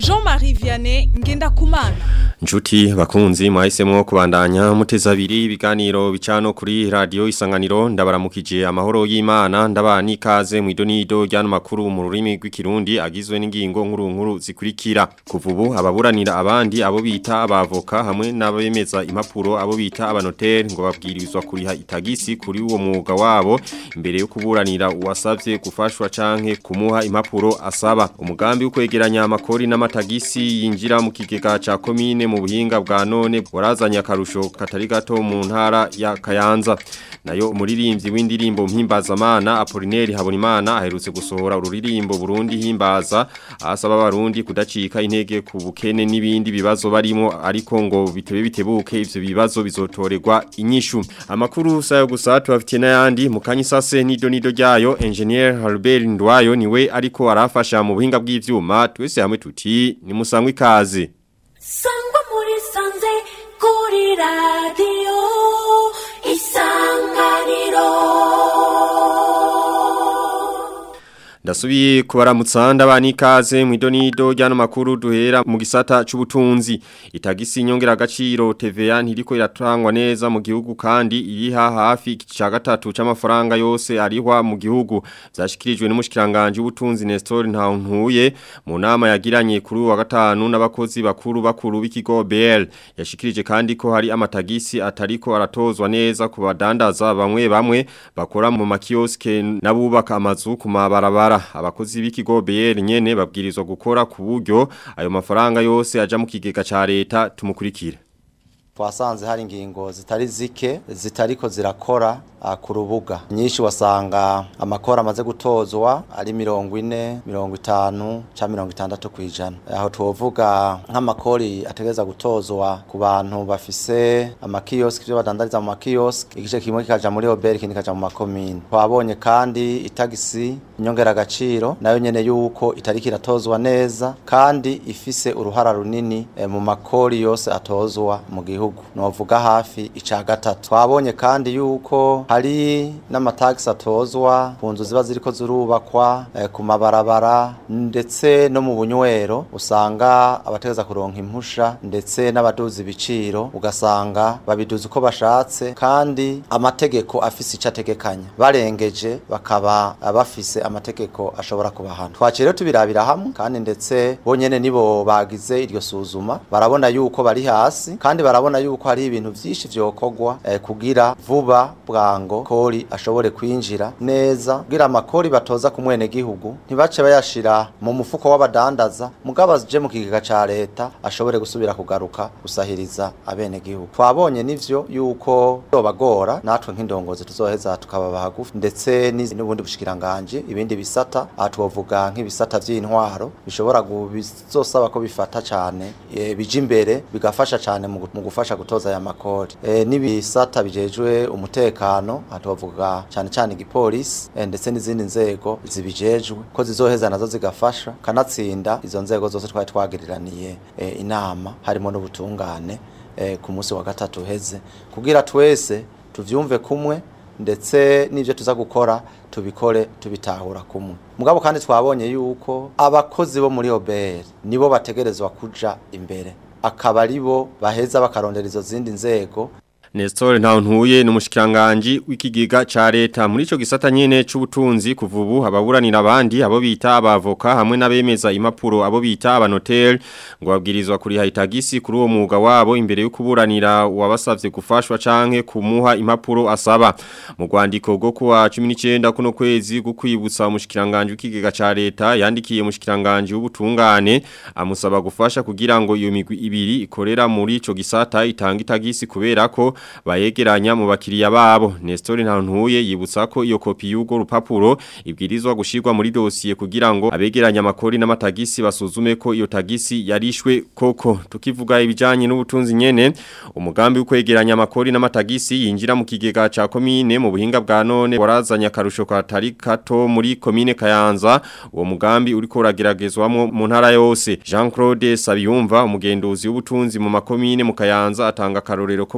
Jean-Marie Vianney Ngendakumana Njuti bakunzi mwahisemwo kubandanya muteza abiri ibiganiro bicano kuri radio isanganiro ndabaramukije amahoro y'Imana ndabani ikaze mu idonido ryano makuru mu rurimi rw'ikirundi agizwe n'ingingo nkuru nkuru zikurikira kuvubu ababuranira abandi abo bita abavoka hamwe n'abemeza impapuro abo bita abanoteri ngo babwirizwa kuriha itagisi kuri uwo mwuga wabo imbere yo kuburanira uwasavye gufashwa canke kumuha impapuro asaba umugambi wo kwegeranya amakori n'amatagisi yinjira mu kigega ca komine mu buhinga bwa none warazanye akarusho katari gato mu ntara ya Kayanza nayo umuririmbyi w'indirimbo mpimbazamana Apollinaire Habonimana aherutse gusohora ururirimbo Burundi himbaza asaba abarundi kudacika intege ku bukene n'ibindi bibazo barimo ariko ngo bitebe bitebuke ivyo bibazo bizotorerwa inyishu amakuru sayo gusa tubafitiye n'ayandi mu kanyisase nido nido ryayo engineer Albert Ndwayo niwe ariko arafasha mu buhinga bw'ivyuma twese hamwe tuti ni musangwe ikaze sangwa muri sanze kuri radiyo isanganiro Ndasubiye kubaramutsa ndabani ikaze mu idonido ryano makuru duhera mu gisata c'ubutunzi itagisi nyongera agaciro TVA ntiriko iratangwa neza mu gihugu kandi iriha hafi ca gatatu c'amafaranga yose arihwa mu gihugu zashikirijwe n'umushikiranganje w'ubutunzi Nestor Ntauntuye mu nama yagiranye kuri wa gatanu n'abakozi bakuru bakuru b'ikigo BL yashikirije kandi ko hari amatagisi atariko aratozwa neza ku badandaza bamwe bamwe bakora mu makioske n'abubaka amazu ku mabarabara abakozi b'ikigo BR nyene babwirizwa gukora ku buryo ayo mafaranga yose aja mu kigega ca leta tumukurikire twasanze hari ingingo zitari zike zitariko zirakora uh, ku rubuga nyinshi wasanga amakora amaze gutozwa ari mirongo ine mirongo itanu ca mirongo itandatu kwijana aho twovuga nk'amakori ategeza gutozwa ku bantu bafise amakioski byo badandariza mu makioski igice kimwe kikaja muri oberi ikindi kikaja mu makomine twabonye kandi itagisi inyongera agaciro nayo nyene yuko itariki iratozwa neza kandi ifise uruhara runini eh, mu makori yose atozwa mu gihugu novuga hafi ica gatatu twabonye kandi yuko hari n'amatagisi atozwa ku nzu ziba ziriko zirubakwa eh, ku mabarabara ndetse no mu bunywero usanga abategeza kuronka impusha ndetse n'abaduza ibiciro ugasanga babiduza uko bashatse kandi amategeko afise ico ategekanya barengeje bakaba bafise amategeko ashobora kubahana twaciye rero tubirabira hamwe kandi ndetse bonyene nibo bagize iryo suzuma barabona yuko bari hasi kandi barabona yuko hari ibintu vyinshi vyokorwa eh, kugira vuba bwango kori ashobore kwinjira neza kugira amakori batoza ku mwene gihugu ntibace bayashira mu mufuko w'abadandaza mugabo aje mu kigega ca leta ashobore gusubira kugaruka gusahiriza abene gihugu twabonye nivyo yuko dobagora natwe nk'indongozi tuzoheza tukababa hagufi ndetse n'ubundi bushikiranganje ibindi bisata aha twovuga nk'ibisata vy'intwaro bishobora bizosaba ko bifata cane e, bija imbere bigafasha cane mu gufasha gutoza aya makori e, n'ibisata bijejwe umutekano atovuga cyane cyane igipolisi e, ndetse n'izindi nzego zibijejwe ko zizoheza nazo zigafasha kanatsinda izo nzego zose twari twagiriraniye e, inama harimo n'ubutungane e, ku munsi wa gatatu heze kugira twese tuvyumve kumwe ndetse n'ivyo tuza gukora tubikore tubitahura kumwe mugabo kandi twabonye yuko abakozi bo muri OBR nibo bategerezwa kuja imbere akaba aribo baheza bakarondera izo zindi nzego Nestor Ntauntuye n'umushikiranganje w'ikigega ca leta muri ico gisata nyene c'ubutunzi kuvubu ababuranira abandi abo bita abavoka hamwe n'abemeza impapuro abo bita abanotel ngo babwirizwa kuri haitagisi kuri uwo mwuga wabo imbere yo kuburanira wabasavye gufashwa canke kumuha impapuro asaba mu rwandiko rwo kuwa 19 kuno kwezi gukwibutsa umushikiranganje w'ikigega ca leta yandikiye umushikiranganje w'ubutungane amusaba gufasha kugira ngo iyo migwi ibiri ikorera muri ico gisata itanga itagisi kubera ko bayegeranya mu bakiriya babo Nestor Ntantuye yibutsa ko iyo kopi y'ugo rupapuro ibwirizwa gushirwa muri dosiye kugira ngo abegeranya amakori n'amatagisi basuzume ko iyo tagisi yarishwe koko tukivuga ibijanye n'ubutunzi nyene umugambi w'ukwegeranya amakori n'amatagisi yinjira mu kigega ca komine mu buhinga bwa none warazanye akarusho katari kato muri komine Kayanza uwo mugambi uriko urageragezwamo mu ntara yose Jean Claude Sabiyumva umugenduzi w'ubutunzi mu makomine mu Kayanza atanga karorero ko mu kwezi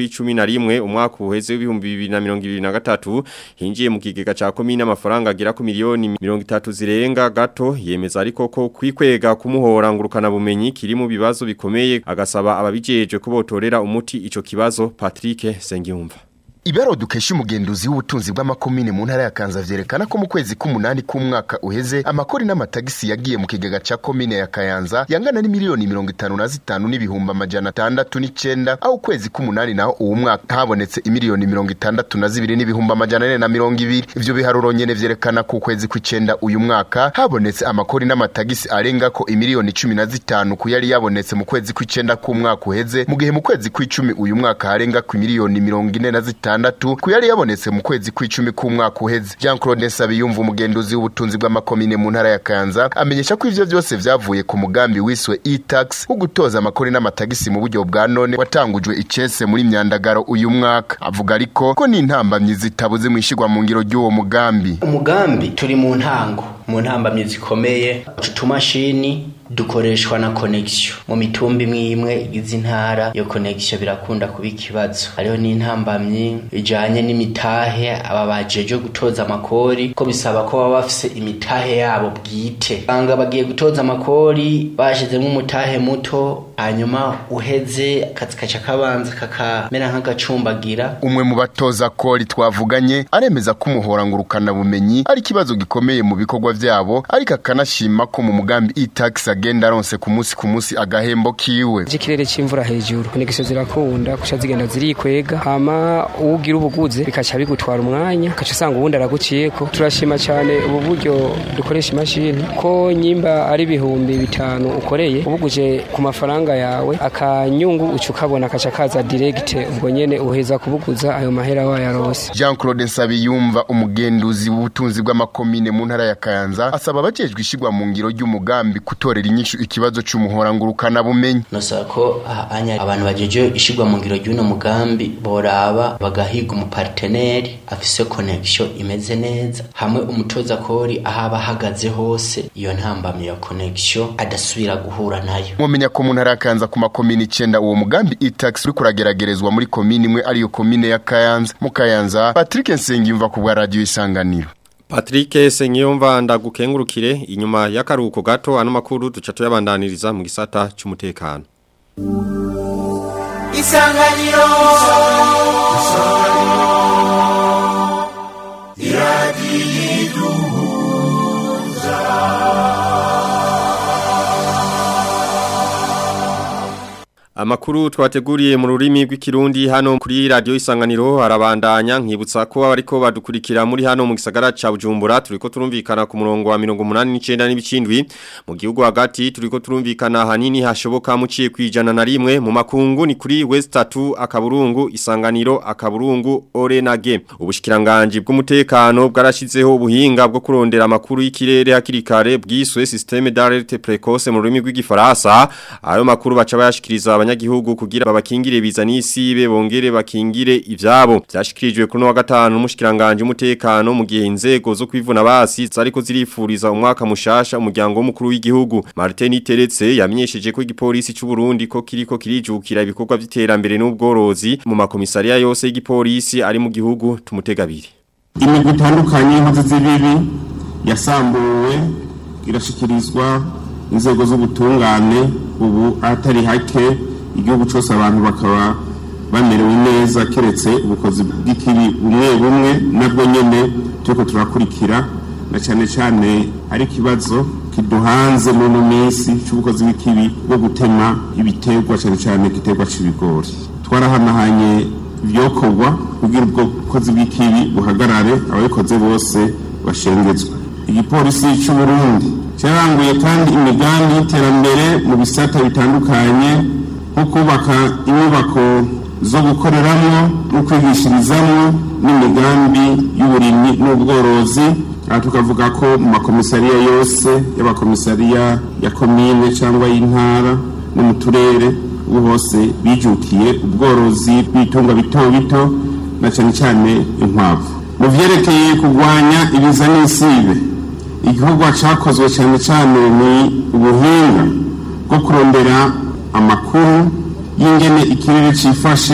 kw'icumi na rimwe umwaka uheze w'ibihumbi bibiri na mirongo ibiri na gatatu hinjiye mu kigega ca komine amafaranga agera ku miliyoni mirongo itatu zirenga gato yemeza ariko ko kwikwega kumuhora ngurukana bumenyi kiri mu bibazo bikomeye agasaba ababijejwe ko botorera umuti ico kibazo Patrick Sengiyumva Ibero dukesha umugenduzi w'ubutunzi bw'amakomine mu ntara ya Kanza vyerekana ko mu kwezi k'umunani k'umwaka uheze amakori n'amatagisi yagiye mu kigega ca komine ya Kayanza yangana ni miliyoni mirongo itanu na zitanu n'ibihumbi amajana atandatu n'icenda aho ukwezi k'umunani naho uwo mwaka habonetse imiliyoni mirongo itandatu na zibiri n'ibihumbi amajana ane na mirongo ibiri ivyo biharuro nyene vyerekana ko ukwezi kw'icenda uyu mwaka habonetse amakori n'amatagisi arenga ko imiliyoni cumi na zitanu ku yari yabonetse mu kwezi kw'icenda k'umwaka uheze mu gihe mu kwezi kw'icumi uyu mwaka harenga ku miliyoni mirongo ine na zitanu gatandatu ku yari yabonetse mu kwezi kw'icumi k'umwaka uheze Jean Claude Nsabiyumva umugenduzi w'ubutunzi bw'amakomine mu ntara ya Kanza amenyesha ko ivyo vyose vyavuye ku mugambi wiswe e-tax wo gutoza amakori n'amatagisi mu buryo bwa none watangujwe icese muri myandagaro uyu mwaka avuga ariko ko n'intambamyi zitabuze mu ishigwa mu ngiro ry'uwo mugambi umugambi turi mu ntango mu ntambamyi zikomeye utumashini dukoreshwa na connection mu mitumba imwe imwe igize intara yo connection birakunda kuba ikibazo hariho n'intambamyi ijanye n'imitahe aba bajeje gutoza amakori ko bisaba ko baba bafise imitahe yabo bwite banga bagiye gutoza amakori bashizemo umutahe muto hanyuma uheze akazi kaca kabanza kakamera nk'agacumbagira umwe mu batoza kori twavuganye aremeza ko umuhora ngurukana bumenyi ari ikibazo gikomeye mu bikorwa vyabo ariko akanashima ko mu mugambi e-tax agenda aronse ku munsi ku munsi agahembo kiwe ikirere c'imvura hejuru konegisiyo zirakunda kuca zigenda zirikwega hama uwugira ubuguze bikaca bigutwara umwanya ukaca usanga uwundi araguciyeko turashima cyane ubu buryo dukoresha imashini ko nyimba ari ibihumbi bitanu ukoreye ubuguje ku mafaranga yawe akanyungu uca ukabona akaca kaza diregite ubwo nyene uheza kubuguza ayo mahera wayarose Jean Claude Nsabiyumva umugenduzi w'ubutunzi bw'amakomine mu ntara ya Kayanza asaba abajejwe ishigwa mu ngiro ry'umugambi kutorera inyishu ikibazo c'umuhora ngurukana bumenyi nosaba ko anya abantu bajeje ishigwa mu ngiro ry'uno mugambi boraba bagahiga umuparteneri afise connection imeze neza hamwe umutoza kori ahaba ahagaze hose iyo ntambamye ya connection adasubira guhura nayo mumenya ko mu ntara ya Kayanza ku makomine icenda uwo mugambi e-tax uri kurageragerezwa muri komine imwe ariyo komine ya Kayanza mu Kayanza Patrick Nsengiyumva ku bwa radio isanganiro Patrick Senyumva ndagukengurukire inyuma y'akaruhuko gato ano makuru duca tuyabandaniriza mu gisata cy'umutekano Isanganiro Amakuru twateguriye mu rurimi rw'ikirundi hano kuri radio isanganiro arabandanya nkibutsa ko ariko badukurikira muri hano mu gisagara ca Bujumbura turiko turumvikana ku murongo wa 189 n'ibicindwi mu gihugu hagati turiko turumvikana hanini hashoboka muciye kwijana na rimwe mu makungu ni kuri West 3 akaburungu isanganiro akaburungu Orenage ubushikiranganje bw'umutekano bwarashizeho ubuhinga bwo kurondera amakuru y'ikirere hakirikare bwiswe systeme d'alerte précoce mu rurimi rw'igifaransa ayo makuru baca bayashikiriza abanyagihugu kugira babakingire biza n'isibe bongere bakingire ivyabo byashikirijwe kuri wa gatanu umushikiranganje umutekano mu gihe inzego zo kwivuna basi zariko zirifuriza umwaka mushasha umuryango w'umukuru w'igihugu Martin Teretse yamenyesheje ko igipolisi cy'u Burundi ko kiriko kirijukira ibikorwa by'iterambere n'ubworozi mu makomisariya yose y'igipolisi ari mu gihugu tumutegabiri imigwi itandukanye y'inkozi z'ibibi yasambuwe irashikirizwa inzego z'ubutungane ubu atari hake igihugu cyose abantu bakaba bamerewe neza keretse ubukozi bw'ikibi bumwe bumwe nabwo nyene turiko turakurikira na cyane cyane ari ikibazo kiduhanze muri ino minsi cy'ubukozi bw'ikibi bwo gutema ibiterwa cyane cyane igiterwa c'ibigori twarahanahanye ibyokorwa kugira ubwo bukozi bw'ikibi buhagarare ababikoze bose bashengezwe igipolisi cy'u Burundi cyaranguye kandi imigambi y'iterambere mu bisata bitandukanye nko kubaka inyubako zo gukoreramo no kwigishirizamo n'imigambi y'uburimyi n'ubworozi aha tukavuga ko mu makomisariya yose y'abakomisariya ya komine cyangwa y'intara no mu turere ubu hose bijukiye ubworozi bw'itunga bito bito na cyane cyane inkwavu mu vyerekeye kurwanya ibiza n'isibe igikorwa cyakozwe cyane cyane ni ubuhinga bwo kurondera amakuru y'ingene ikirere cyifashe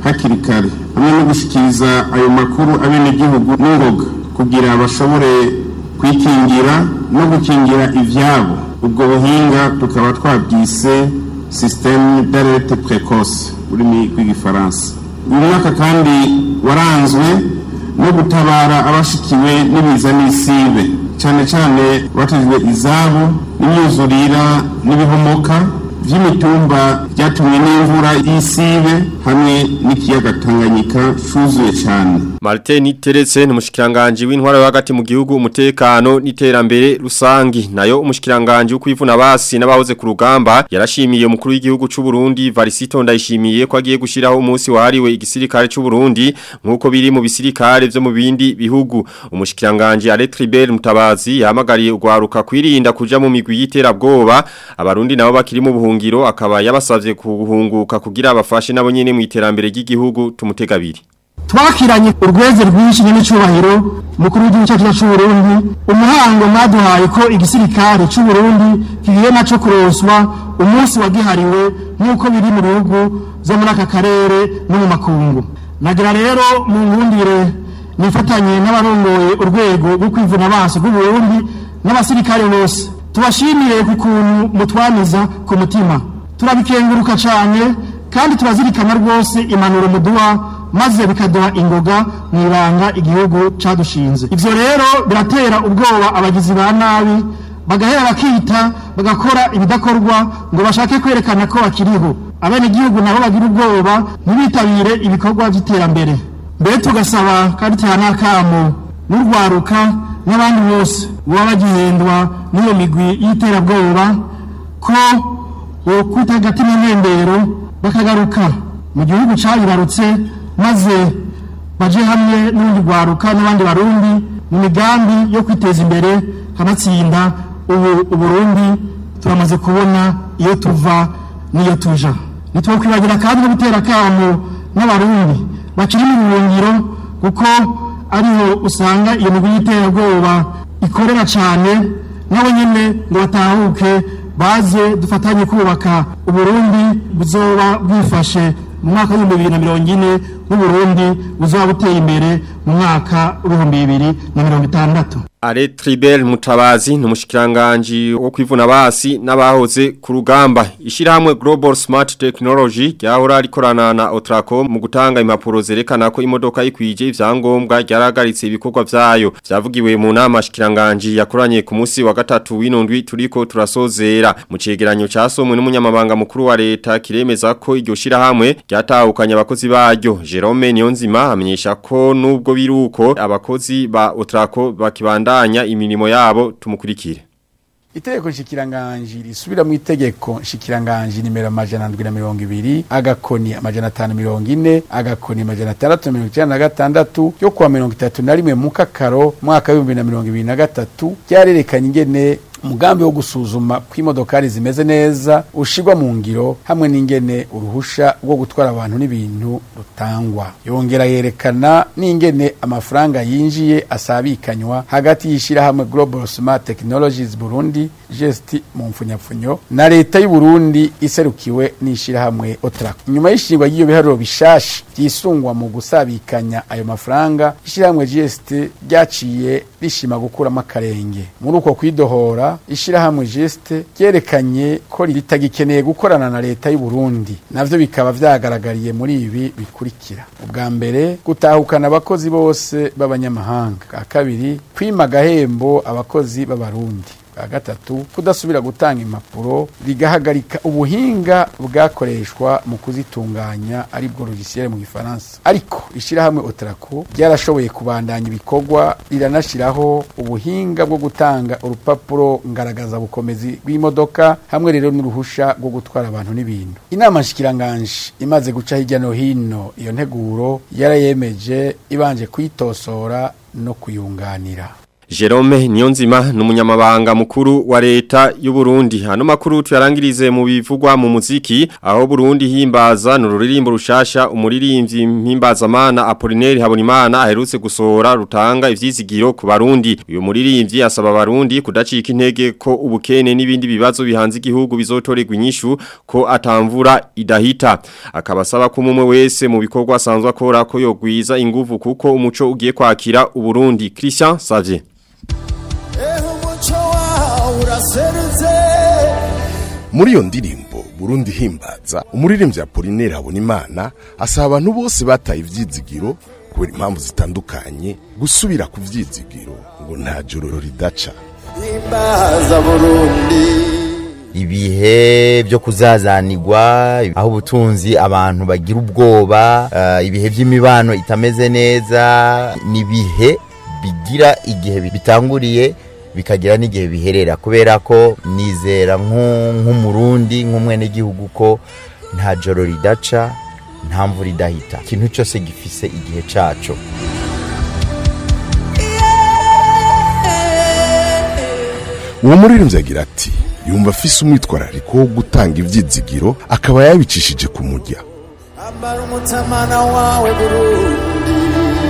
hakiri kare hamwe no gushikiriza ayo makuru abenegihugu n'ingoga kugira bashobore kwikingira no gukingira ivyabo ubwo buhinga tukaba twabwise systeme d'alerte précoce ururimi rw'igifaransa uyu mwaka kandi waranzwe no gutabara abashikiwe n'ibiza n'isibe cyane cyane batejwe izabo n'imyuzurira n'ibihomoka vy'imitumba byatumwe n'imvura y'isibe hamwe n'ikiyaga Tanganyika cuzuye cyane Martin Teretse n'umushikiranganje w'intwaro hagati mu gihugu umutekano n'iterambere rusangi nayo umushikiranganje ukwivuna basi n'abahoze ku rugamba yarashimiye umukuru w'igihugu c'u Burundi Varisito ndayishimiye ko agiye gushiraho umunsi wahariwe igisirikare c'u Burundi nkuko biri mu bisirikare vyo mu bindi bihugu umushikiranganje Aletribel Mutabazi yahamagariye ugwaruka kwirinda kuja mu migwi y'iterabwoba abarundi nabo bakiri mu buhungiro akaba yabasavye kuhunguka kugira abafashe nabo nyene mu iterambere ry'igihugu tumutegabiri twakiranye urweze rwinshi n'icyubahiro umukuru w'igihugu cyacu cy'u Burundi umuhango mwaduhaye ko igisirikare cy'u Burundi kigiye naco kuroswa umunsi wagihariwe nk'uko biri mu bihugu byo muri aka karere no mu makungu nagira rero mu nkundire nifatanye n'abarongoye urwego rwo kwivuna amaso rw'u Burundi n'abasirikare bose tubashimiye ku kuntu mutwaniza ku mutima turabikenguruka cyane kandi turazirikana rwose impanuro muduha maze bikaduha ingoga mu ibanga igihugu cadushinze ivyo rero biratera ubwoba abagizi ba nabi bagahera bakita bagakora ibidakorwa ngo bashake kwerekana ko bakiriho abenegihugu nabo bagira ubwoba ntibitabire ibikorwa vy'iterambere mbere tugasaba kandi tuha n'akamo n'urwaruka n'abandi bose baba bagihendwa n'iyo migwi y'iterabwoba ko bokwita hagati n'intembero bakagaruka mu gihugu cayibarutse maze baje hamwe n'urundi rwaruka n'abandi barundi mu migambi yo kwiteza imbere kanatsinda ubu uburundi turamaze kubona iyo tuva n'iyo tuja ntitwokwibagira kandi no gutera akamo n'abarundi bakiri mu buhungiro kuko ariho usanga iyo migwi y'iterabwoba ikorera cyane nabo nyine ngo batahuke baze dufatanye kubaka uburundi buzoba bwifashe mu mwaka w'ibihumbi bibiri na mirongo ine n'uburundi buzaba buteye imbere mu mwaka w'ibihumbi bibiri na mirongo itandatu Ale Tribel Mutabazi n'umushikiranganje wo kwivuna basi n'abahoze ku rugamba ishirahamwe Global Smart Technology ryahora rikorana na Otraco mu gutanga impapuro zerekana ko imodoka ikwije ivyangombwa ryaragaritse ibikorwa vyayo vyavugiwe mu nama shikiranganje yakoranye ku munsi wa gatatu w'inondwi turiko turasozera mu cegeranyo casomwe n'umunyamabanga mukuru wa leta kiremeza ko iryo shirahamwe ryatahukanye abakozi baryo Jerome Niyonzima amenyesha ko nubwo biruko abakozi ba Otraco bakibanda bandanya imirimo yabo tumukurikire Itegeko nshikiranganji risubira mu itegeko nshikiranganji nimero amajana ndwi na mirongo ibiri agakoni amajana atanu mirongo ine agakoni amajana atandatu mirongo icyenda na gatandatu yo kuwa mirongo itatu na rimwe mu kakaro mwaka w'ibihumbi na mirongo ibiri na gatatu ryarerekanye ingene umugambi wo gusuzuma ko imodokari zimeze neza ushigwa mu ngiro hamwe n'ingene uruhusha rwo gutwara abantu n'ibintu rutangwa yongera yerekana n'ingene amafaranga yinjiye asabikanywa hagati y'ishirahamwe Global Smart Technologies Burundi gesti mu mfunyapfunyo na leta y'u Burundi iserukiwe n'ishirahamwe Otrac nyuma y'ishingwa ry'iyo biharuro bishasha byisungwa mu gusabikanya ayo mafaranga ishirahamwe GST ryaciye rishima gukuramo akarenge muri uko kwidohora ishirahamwe geste ryerekanye ko ritagikeneye gukorana na leta y'u Burundi navyo bikaba vyagaragariye muri ibi bikurikira ubwa mbere gutahukana abakozi bose b'abanyamahanga bwa kabiri kwima agahembo abakozi b'abarundi bwa gatatu kudasubira gutanga impapuro bigahagarika ubuhinga bwakoreshwa mu kuzitunganya aribwo logiciel mu gifaransa ariko ishirahamwe Otraco ryarashoboye kubandanya ibikorwa riranashiraho ubuhinga bwo gutanga urupapuro ngaragaza bukomezi bw'imodoka hamwe rero n'uruhusha rwo gutwara abantu n'ibintu inama nshikiranganje imaze guca hirya no hino iyo nteguro yarayemeje ibanje kuyitosora no kuyunganira Jerome Niyonzima numunyamabanga mukuru wa leta y'u Burundi hano makuru tuyarangirize mu bivugwa mu muziki aho Burundi himbaza n'ururirimbo rushasha umuririmbyi mpimbazamana Apollinaire Habonimana aherutse gusohora rutanga ivyizigiro ku barundi uyu muririmbyi asaba abarundi kudacika intege ko ubukene n'ibindi bibazo bihanze igihugu bizotorerwa inyishu ko atamvura idahita akabasaba ko umwe wese mu bikorwa asanzwe akora ko yogwiza inguvu kuko umuco ugiye kwakira uburundi Christian Savie muri iyo ndirimbo Burundi himbaza umuririmbyi Apollinaire Habonimana asaba abantu bose bataye ivyizigiro kubera impamvu zitandukanye gusubira ku vyizigiro ngo nta joro ridaca himbaza Burundi ibihe byo kuzazanirwa aho ubutunzi abantu bagira ubwoba uh, ibihe by'imibano itameze neza nibihe bigira igihe bitanguriye bikagira n'igihe biherera kubera ko nizera nk'umurundi nk'umwenegihugu ko nta joro ridaca nta mvura idahita ikintu cyose gifise igihe cyaco uwo muririmbyi agira ati yumva afise umwitwarariko wo gutanga ivyizigiro akaba yabicishije ku mujya ambara umutamana wawe burundi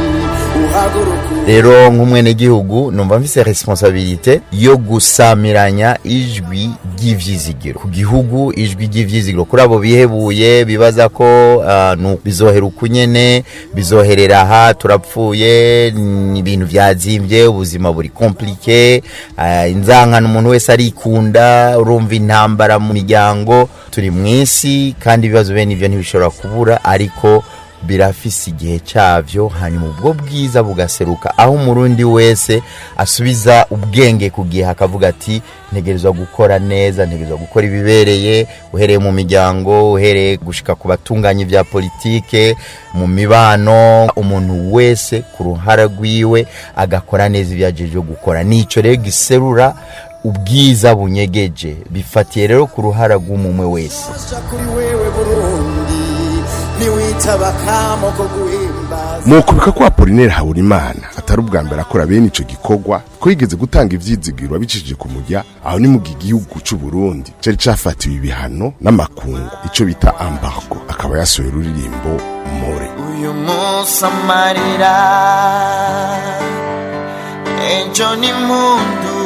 rero nk'umwenegihugu numva mfise responsabilite yo gusamiranya ijwi ry'ivyizigiro ku gihugu ijwi ry'ivyizigiro kuri abo bihebuye bibaza ko uh, bizohera ukunyene bizoherera aha turapfuye ni ibintu vyazimvye ubuzima buri komplike uh, inzankano umuntu wese arikunda urumva intambara mu miryango turi mw'isi kandi ibibazo bene ivyo ntibishobora kubura ariko birafise igihe cyavyo hanyuma ubwo bwiza bugaseruka aho umurundi wese asubiza ubwenge ku gihe akavuga ati ntegerezwa gukora neza ntegerezwa gukora ibibereye uhereye mu miryango uhereye gushika ku batunganya ibya politike mu mibano umuntu wese ku ruhara rwiwe agakora neza ibyo yagejeje gukora nico rero giserura ubwiza bunyegeje bifatiye rero ku ruhara rw'umumwe wese mukubika ko Apollinaire Habonimana atari ubwa mbere akora bene ico gikorwa ko yigeze gutanga ivyizigiro abicishije ku mujya aho ni mu gihugu c'u Burundi cari cafatiwe ibihano n'amakungu ico bita embargo akaba yasohoye ururirimbo more uyu munsi amarira ejo ni mundu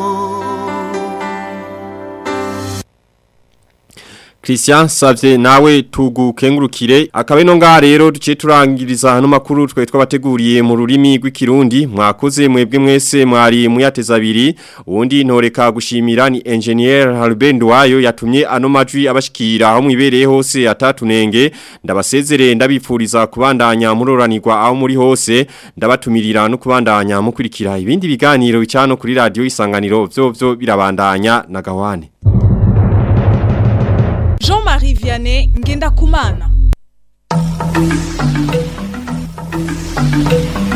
Christian Savye nawe tugukengurukire akabe no ngaha rero duce turangiriza hano makuru twe twabateguriye mu rurimi rw'ikirundi mwakoze mwebwe mwese mwari muyateza abiri uwundi ntoreka gushimira ni engineer Halbend wayo yatumye ano majwi abashikira aho mwibereye hose atatunenge ndabasezere ndabipfuriza kubandanya muroranirwa aho muri hose ndabatumirira no kubandanya mukurikira ibindi biganiro bicano kuri radio isanganiro byo byo birabandanya na gawane Jean-Marie Vianney Ngenda Kumana.